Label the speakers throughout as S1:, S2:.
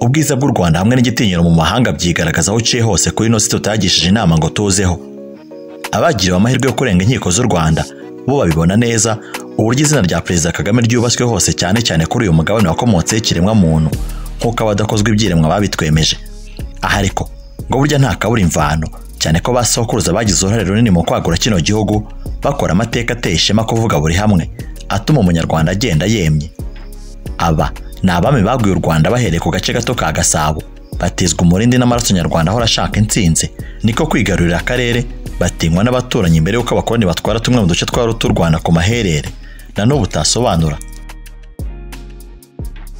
S1: ubwiza bw'u rwanda hamwe n'igitinyiro mu mahanga byigaragaza aho uciye hose kuri ino si tutagishije inama ngo tuzeho abagiriwe amahirwe yo kurenga inkiko z'u rwanda bo babibona neza uburyo izina rya perezida kagame ryubatswe hose cyane cyane kuri uyu mugabane wakomotseho ikiremwa muntu nk'uko abadakozwa ibyiremwa babitwemeje aha ariko ngo burya nta kabura imvano cyane ko ba sokuruza bagize uruhare runini mu kwagura kino gihugu bakora amateka ateye ishema kuvuga buri hamwe atuma umunyarwanda agenda yemye aba ni abami baguye u rwanda bahereye ku gace gato ka gasabo batizwa umurindi n'amaraso nyarwanda ahora ashaka intsinzi niko kwigarurira akarere batinywa n'abaturanyi mbere y'uko abakoloni batwara tumwe mu duce twa rutu rwanda ku maherere na n'ubu utasobanura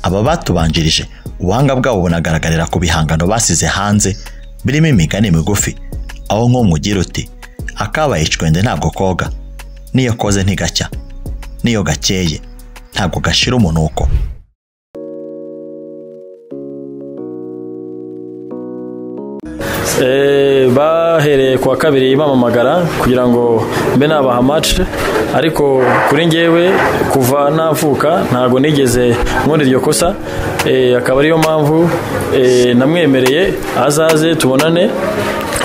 S1: aba batubanjirije ubuhanga bwabo bunagaragarira ku bihangano basize hanze birimo imigani migufi aho nk'umwe ugira uti akabaye icwende ntabwo koga n'iyo koze ntigacya n'iyo gakeye ntabwo gashira umunuko
S2: bahereye ku wa kabiri bamamagara kugira ngo mbe nabaha mace ariko kuri ngewe kuva navuka ntabwo nigeze nkora iryo kosa akaba ariyo mpamvu namwemereye azaze tubonane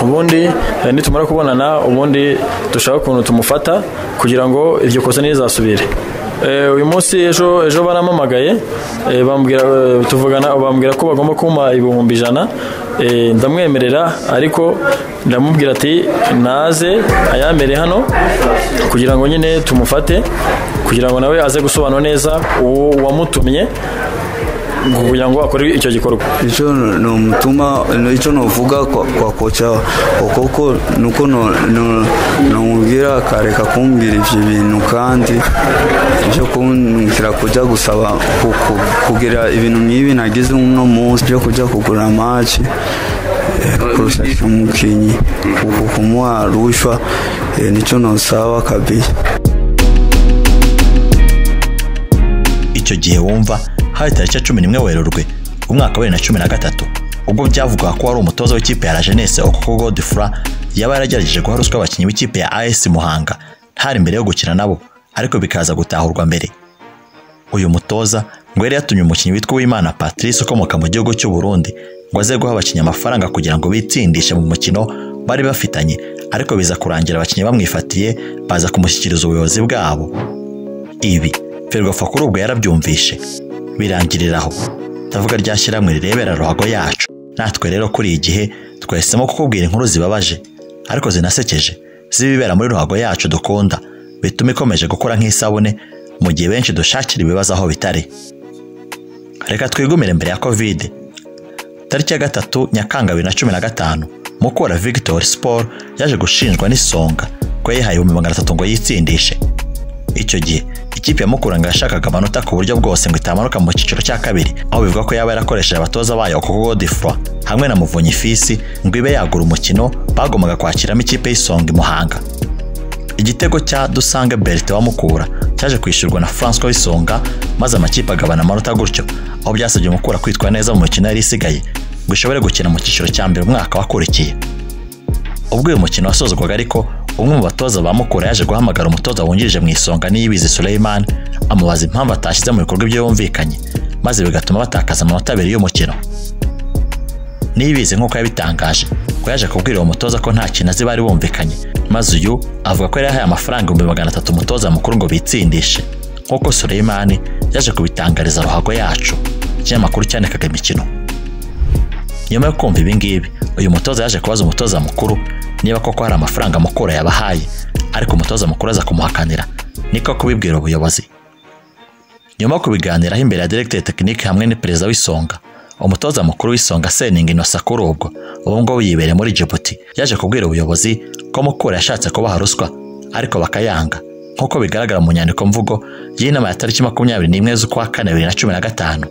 S2: ubundi nitumara kubonana ubundi dushaka ukuntu tumufata kugira ngo iryo kosa ntirizasubire uyu munsi ejo ejo baramamagaye tuvugana bambwira ko bagomba kumpa ibihumbi ijana ndamwemerera ariko ndamubwira ati naze ayamere hano kugira ngo nyine tumufate kugira ngo nawe aze gusobanura neza uwamutumye kugira ngo akore icyo gikorwa
S3: icyo ni umutuma icyo nuvuga kwa koca kuko nuko numubwira akareka kumbwira ibyo bintu kandi byo kumwumvira kujya gusaba kugira ibintu nk'ibi nagize uno munsi byo kujya kugura amaci kurusha umukinnyi kumuha rushwa nicyo nusaba kabiye
S1: icyo gihe wumva hari tariki ya cumi n'imwe werurwe umwaka wa bibiri na cumi na gatatu ubwo byavugwaga ko wari umutoza w'ikipe ya la jeunesse okoko godefra yaba yaragerageje guha ruswa abakinnyi b'ikipe ya as muhanga ntari mbere yo gukina nabo ariko bikaza gutahurwa mbere uyu mutoza ngo yari yatumye umukinnyi witwa uwimana patrice ukomoka mu gihugu cy'u burundi ngo aze guha abakinnyi amafaranga kugira ngo bitsindishe mu mukino bari bafitanye ariko biza kurangira abakinnyi bamwifatiye baza kumushyikiriza ubuyobozi bwabo ibi ferwafa kuri ubwo yarabyumvishe birangirira aho ndavuga rya shyirahamwe rirebera ruhago yacu natwe rero kuri iyi gihe twahisemo kukubwira inkuru zibabaje ariko zinasekeje zibibera muri ruhago yacu dukunda bituma ikomeje gukora nk'isabune mu gihe benshi dushakira ibibazo aho bitari reka twigumire mbere ya kovide tariki ya gatatu nyakanga bibiri na cumi na gatanu mukura victor sport yaje gushinjwa n'isonga ko yayihaye ibihumbi magana atatu ngo yitsindishe icyo gihe ikipe ya mukuranga yashakaga amanota ku buryo bwose ngo itamanuka mu cyiciro cya kabiri aho bivuga ko yaba yarakoresheje abatoza bayo kuko godifro hamwe na muvunyi fisi ngo ibe yagura umukino bagombaga kwakiramo ikipe y'isonga imuhanga igitego cya dusange berite wa mukura cyaje kwishyurwa na francois w'isonga maze amakipe agabana amanota gutyo aho byasabye mukura kwitwa neza mu mikino yari isigaye ngo ishobore gukina mu cyiciro cya mbere umwaka wakurikiye ubwo uyu mukino wasozwaga ariko umwe mu batoza ba mukura yaje guhamagara umutoza wungirije mu isonga n'iyibizi Suleiman amubaza impamvu atashyize mu bikorwa ibyo yumvikanye maze bigatuma batakaza amanota abiri y'umukino niyibizi nk'uko yabitangaje ko yaje kubwira uwo mutoza ko nta kintu azi bari bumvikanye maze uyu avuga ko yari yahaye amafaranga ibihumbi magana atatu umutoza mukuru ngo bitsindishe nk'uko Suleiman yaje kubitangariza ruhago yacu ikinyamakuru cyandikaga imikino nyuma yo kumva ibi ngibi uyu mutoza yaje kubaza umutoza mukuru niba koko hari amafaranga mukura yabahaye ariko umutoza mukuru aza kumuhakanira niko kubibwira ubuyobozi nyuma yo kubiganiraho imbere ya diregiteri tekinike hamwe ni perezida w'isonga umutoza mukuru w'isonga seningi inosa kuri ubwo ubu ngubu yibereye muri Djibouti yaje kubwira ubuyobozi ko mukura yashatse kubaha ruswa ariko bakayanga nk'uko bigaragara mu nyandiko mvugo y'inama ya tariki makumyabiri n'imwe z'ukwa kane bibiri na cumi na gatanu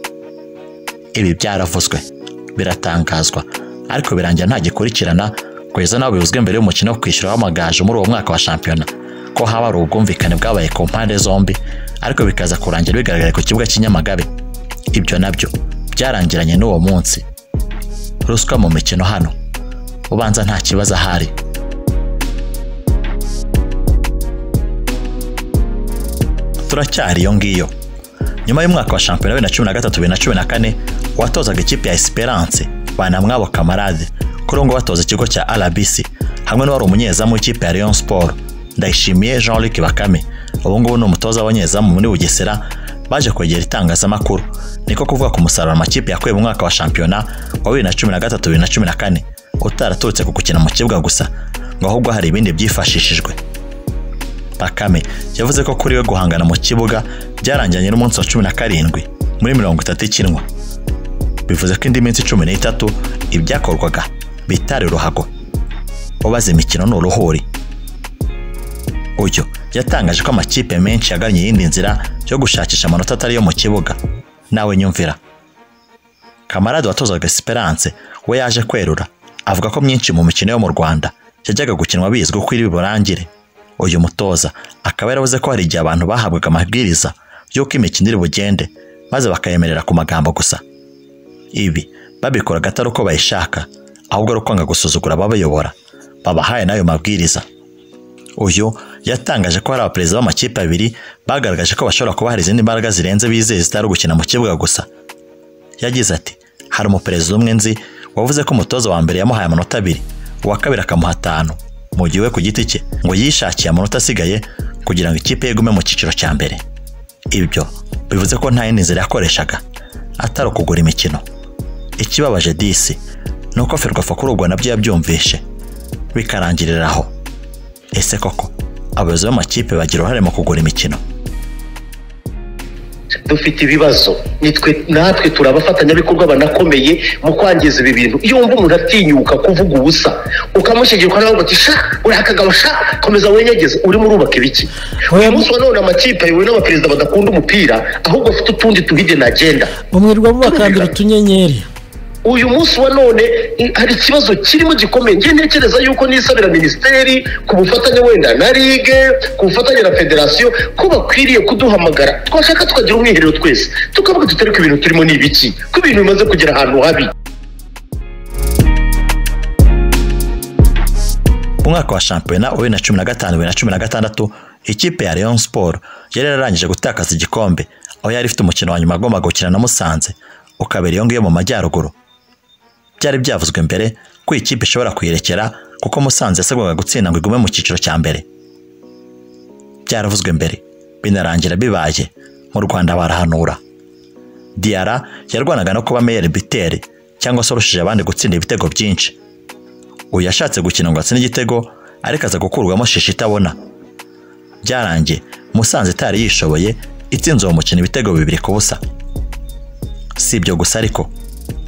S1: ibi byaravuzwe biratangazwa ariko birangira ntagikurikirana kugeza n'aho bivuzwe mbere y'umukino wo kwishyura w'amagaju muri uwo mwaka wa shampiyona ko haba hari ubwumvikane bwabaye ku mpande zombi ariko bikaza kurangira bigaragara ku kibuga cy'inyamagabe ibyo nabyo byarangiranye n'uwo munsi ruswa mu mikino hano ubanza nta kibazo ahari turacyari iyo ngiyo nyuma y'umwaka wa shampiyona bibiri na cumi na gatatu bibiri na cumi na kane uwatozaga ikipe ya esperance banamwabo kamarade kuri ubu ngubu atoza ikigo cya rbc hamwe n'uwari umunyezamu w'ikipe ya Rayon siporo ndayishimiye jean luc bakame ubu ngubu ni umutoza w'abanyezamu muri bugesera baje kwegera itangazamakuru niko kuvuga ku musaruro amakipe yakuye mu mwaka wa shampiyona wa bibiri na cumi na gatatu bibiri na cumi na kane utaraturutse ku gukina mu kibuga gusa ngo ahubwo hari ibindi byifashishijwe bakame yavuze ko kuri we guhangana mu kibuga byarangiranye n'umunsi wa cumi na karindwi muri mirongo itatu ikinwa bivuze ko indi minsi cumi n'itatu ibyakorwaga bitari uruhago ubaze imikino ni uruhuri uyu yatangaje ko amakipe menshi yagannye iyindi nzira yo gushakisha amanota atari yo mu kibuga nawe nyumvira kamarade watozaga esperance we yaje kwerura avuga ko myinshi mu mikino yo mu rwanda yajyaga gukinwa bizwi ko iri burangire uyu mutoza akaba yaravuze ko hari igihe abantu bahabwaga amabwiriza y'uko imikino iri bugende maze bakayemerera ku magambo gusa ibi babikoraga atari uko bayishaka ahubwo ari ukwanga gusuzugura ababayobora babahaye n'ayo mabwiriza uyu yatangaje ko hari abaperezida b'amakipe abiri bagaragaje ko bashobora kuba hari izindi mbaraga zirenze bizeye zitari gukina mu kibuga gusa yagize ati hari umuperezida umwe nzi wavuze ko umutoza wa mbere yamuhaye amanota abiri uwa kabiri akamuha atanu mu gihe we ku giti cye ngo yishakiye amanota asigaye kugira ngo ikipe ye igume mu cyiciro cya mbere ibyo bivuze ko nta yindi nzira yakoreshaga atari ukugura imikino ikibabaje disi ni uko ferwafa kuri ubwo nabyo yabyumvishe bikarangirira aho ese koko abayobozi b'amakipe bagira uruhare mu kugura imikino
S4: dufite ibibazo natwe turi abafatanyabikorwa banakomeye mu kwangiza ibi bintu iyo wumva umuntu atinyuka kuvuga ubusa ukamushyigikwa nawe uti sha uriya kagabo sha komeza wenyegeze urimo urubaka ibiki uyu munsi wa none amakipe ayobowe n'abaperezida badakunda umupira ahubwo afite utundi tuhide na agenda
S5: umwirirwa mubakandira utunyenyeri
S4: uyu munsi wa none hari ikibazo kirimo gikomeye ngiye ntekereza yuko nisabira minisiteri ku bufatanye wenda na ligue ku bufatanye na federasiyo ko bakwiriye kuduhamagara twashaka tukagira umwiherero twese tukavuga tutari ko ibintu turimo ni ibiki ko ibintu bimaze kugera ahantu habi
S1: umwaka wa shampiyona wa bibiri na cumi na gatanu bibiri na cumi na gatandatu ikipe ya Rayon Sport yari yararangije gutakaza igikombe aho yari ifite umukino wa nyuma agomba gukina na Musanze ukabera iyo ngiyo mu majyaruguru byari byavuzwe mbere ko iyi kipe ishobora kuyerekera kuko musanze yasabwaga gutsinda ngo igume mu cyiciro cya mbere byaravuzwe mbere binarangira bibaye mu rwanda barahanura diyara yarwanaga no kuba meyeri biteri cyangwa se urushije abandi gutsinda ibitego byinshi uyu yashatse gukina ngo atsinde igitego ariko aza gukurwamo shishi itabona byarangiye musanze itari yishoboye itsinze uwo mukino ibitego bibiri ku busa si ibyo gusa ariko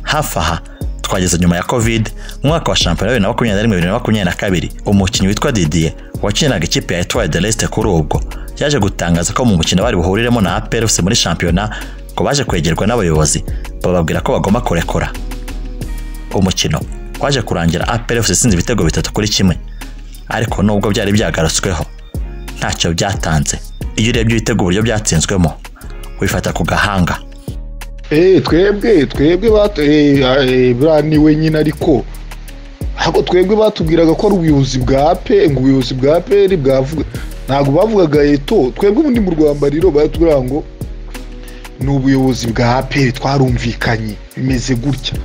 S1: hafi aha twageze nyuma ya covid mu mwaka wa shampiyona bibiri na makumyabiri na rimwe bibiri na makumyabiri na kabiri umukinnyi witwa didier wakiniraga ikipe ya etoile de leste kuri ubwo yaje gutangaza ko mu mukino bari buhuriremo na aperusi muri shampiyona ngo baje kwegerwa n'abayobozi bababwira ko bagomba kurekura umukino waje kurangira aperusi isinze ibitego bitatu kuri kimwe ariko nubwo byari byagarutsweho ntacyo byatanze iyo urebye ibitego uburyo byatsinzwemo wifata ku gahanga
S6: twebwe twebwe buriya ni wenyine ariko ariko twebwe batubwiraga ko ari ubuyobozi bwa pe ngo ubuyobozi bwa peri bwavuga ntabwo bavugaga eto twebwe ubundi mu rwanda rero baratubwira ngo ni ubuyobozi bwa peri twarumvikanye bimeze gutya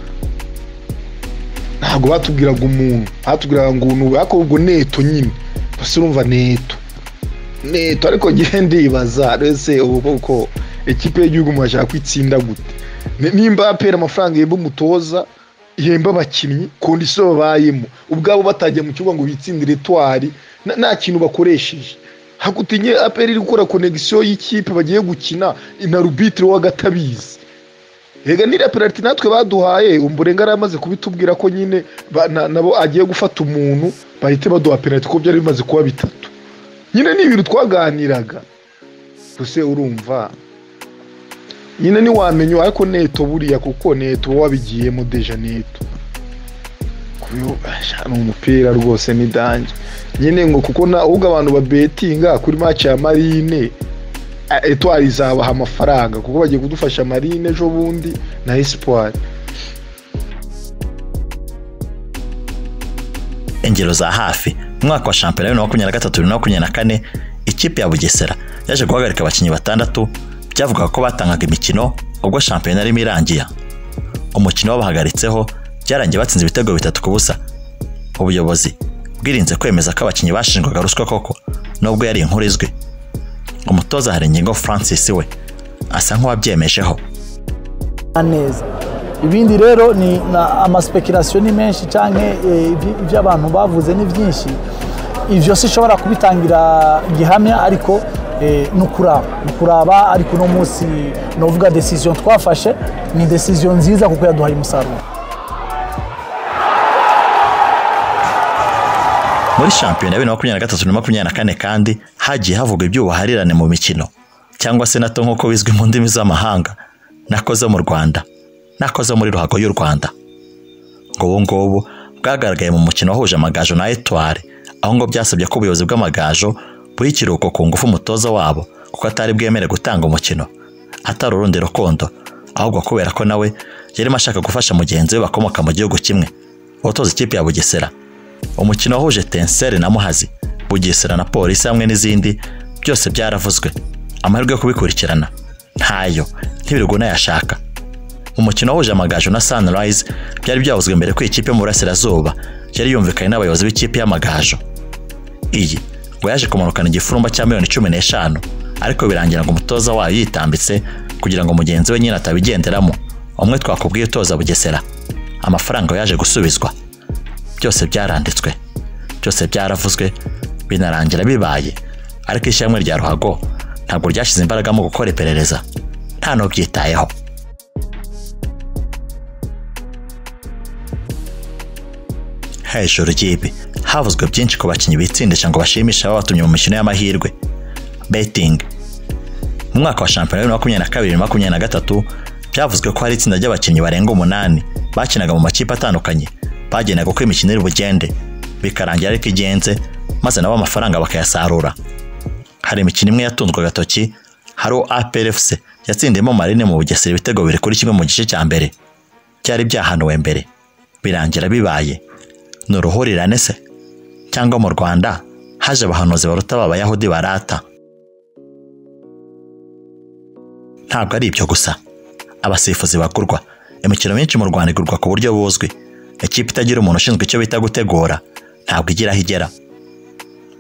S6: ntabwo batubwiraga umuntu batubwiraga ngo ariko ubwo neto nyine bose urumva neto neto ariko ngende ibaza rese ubu bwoko ekipe y'igihugu murashaka ko itsinda gute nimba apera amafaranga yemba umutoza yemba abakinnyi kondisiyo babayemo ubwabo batajya mu kibuga ngo bitsindire twari nta kintu bakoresheje hakutinye apera iri gukora konegisiyo y'ikipe bagiye gukina na rubitiro w'agatabizi rega niriya penaliti natwe baduhaye umburenga yari amaze kubitubwira ko nyine nabo agiye gufata umuntu bahite baduha penaliti kuko byari bimaze kuba bitatu nyine ni ibintu twaganiraga gusa urumva nyine ntiwamenya ariko neto buriya kuko neto wabigiyemo deja neto ni umupira rwose ni dange nyine ngo kuko ahubwo abantu babetinga kuri maci ya marine etwari izabaha amafaranga kuko bagiye kudufasha marine ejo bundi na esipuwari
S1: ingero za hafi mu mwaka wa shampiyona bibiri na makumyabiri na gatatu bibiri na makumyabiri na kane ikipe ya bugesera yaje guhagarika abakinnyi batandatu byavugaga ko batangaga imikino ubwo shampiyona arimo irangira umukino babahagaritseho byarangiye batsinze ibitego bitatu ku busa ubuyobozi bwirinze kwemeza ko abakinnyi bashinjwaga ruswa koko nubwo yari inkuru izwi umutoza hari ingingo francis we asa nk'uwabyemejeho
S7: neza ibindi rero ni na- amaspekirasiyo ni menshi cyangwa ibyo abantu bavuze ni byinshi ibyo sinshobora kubitangira gihamya ariko eh, ni ukuraba ni ukuraba ariko uno munsi navuga desiziyo twafashe ni desiziyo nziza kuko yaduhaye umusaruro
S1: muri shampiyona ya bibiri na makumyabiri na gatatu na makumyabiri na kane kandi hagiye havugwa iby'ubuharirane mu mikino cyangwa se nato nk'uko bizwi mu ndimi z'amahanga nakoze mu rwanda nakoze muri ruhago y'u rwanda ngo ubu ngubu bwagaragaye mu mukino wahuje amagaju na etwari aho ngo byasabye ko ubuyobozi bw'amagaju buri ikiruhuko ku ngufu umutoza wabo kuko atari bwemere gutanga umukino atari urundi rukundo ahubwo kubera ko nawe yarimo ashaka gufasha mugenzi we bakomoka mu gihugu kimwe utoza ikipe ya bugesera umukino wahuje tenseri na muhazi bugesera na polisi hamwe n'izindi byose byaravuzwe amahirwe yo kubikurikirana ntayo ntibiriguna yashaka mu mukino wahuje amagaju na sunrise byari byavuzwe mbere ko ikipe yo mu burasirazuba yari yumvikanye n'abayobozi b'ikipe y'amagaju iyi ngo yaje kumanukana igifurumba cya miliyoni cumi n'eshanu ariko birangira ngo umutoza wayo yitambitse kugira ngo mugenzi we nyine atabigenderamo umwe twakubwiye utoza bugesera amafaranga yaje gusubizwa byose byaranditswe byose byaravuzwe binarangira bibaye ariko ishyirahamwe rya ruhago ntabwo ryashyize imbaraga mu gukora iperereza nta n'ubyitayeho hejuru y'ibi havuzwe byinshi ku bakinnyi bitsindisha ngo bashimishe ababatumye mu mikino y'amahirwe betingi mu mwaka wa shampiyona bibiri na makumyabiri na kabiri na makumyabiri na gatatu byavuzwe ko hari itsinda ry'abakinnyi barenga umunani bakinaga mu makipe atandukanye bagenaga uko imikino iri bugende bikarangira ariko igenze maze nabo amafaranga bakayasarura hari imikino imwe yatunzwe agatoki hari uwo APRFC yatsindiyemo marine mu bugesera ibitego biri kuri kimwe mu gice cya mbere byari byahanuwe mbere birangira bibaye ni uruhurirane se cyangwa mu rwanda haje abahanuzi baruta b'abayahudi barata ntabwo ari ibyo gusa abasifuzi bagurwa imikino myinshi mu rwanda igurwa ku buryo buzwi ikipe itagira umuntu ushinzwe icyo bita gutegura ntabwo igira aho igera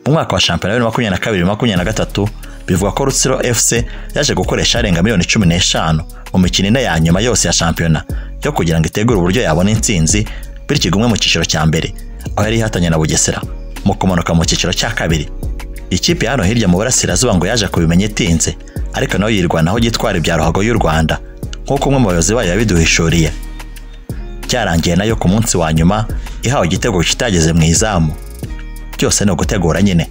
S1: mu mwaka wa shampiyona bibiri na makumyabiri na kabiri makumyabiri na gatatu bivugwa ko rutsiro fc yaje gukoresha arenga miliyoni cumi n'eshanu mu mikino ine ya nyuma yose ya shampiyona yo kugira ngo itegure uburyo yabona intsinzi bityo igumwe mu cyiciro cya mbere aho yari ihatanye na bugesera mu kumanuka mu cyiciro cya kabiri ikipe ya hano hirya mu burasirazuba ngo yaje kubimenya itinze ariko nayo yirwanaho gitwara ibya ruhago y'u rwanda nk'uko umwe mu bayobozi bayo yabiduhishuriye byarangiye nayo ku munsi wa nyuma ihawe igitego kitageze mu izamu byose ni ugutegura nyine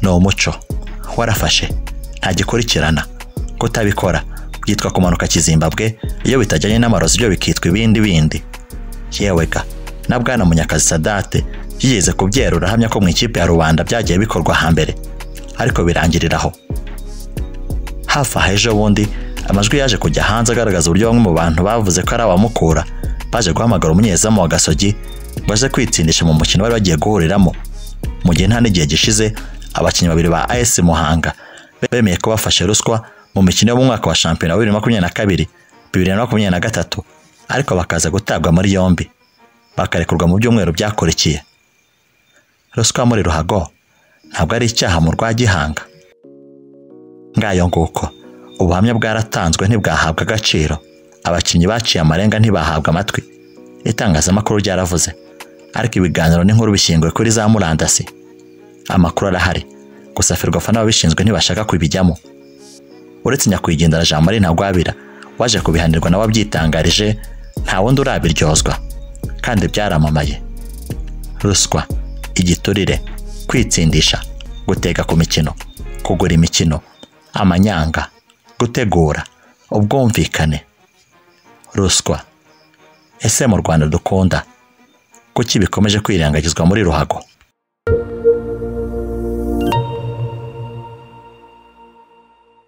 S1: ni umuco warafashe ntagikurikirana kutabikora byitwa kumanuka kizimbabwe iyo bitajyanye n'amarozi byo bikitwa ibindi bindi yewe ga na bwana munyakazi sadate yigeze kubyerura ahamya ko mu ikipe ya rubanda byagiye bikorwa hambere ariko birangirira aho hafi aha ejo bundi amajwi yaje kujya hanze agaragaza uburyo bamwe mu bantu bavuze ko ari abamukura baje guhamagara umunyezamu wa gasogi ngo aje kwitsindisha mu mukino bari bagiye guhuriramo mu gihe nta n'igihe gishize abakinnyi babiri ba as muhanga bemeye ko bafashe ruswa mu mikino yo mu mwaka wa shampiyona wa bibiri na makumyabiri na kabiri bibiri na makumyabiri na gatatu ariko bakaza gutabwa muri yombi bakarekurwa mu byumweru byakurikiye ruswa muri ruhago ntabwo ari icyaha mu rwagihanga ngayo nguko ubuhamya bwaratanzwe ntibwahabwa agaciro abakinnyi baciye amarenga ntibahabwa amatwi itangazamakuru ryaravuze ariko ibiganiro n'inkuru bishingiwe kuri za murandasi amakuru arahari gusa ferwafa n'ababishinzwe ntibashaka kubijyamo uretse nyakwigendera jean marie ntagwabira waje kubihanirwa nawe abyitangarije nta wundi urabiryozwa kandi byaramamaye ruswa igiturire kwitsindisha gutega ku mikino kugura imikino amanyanga gutegura ubwumvikane ruswa ese mu rwanda dukunda kuki bikomeje kwirengagizwa muri ruhago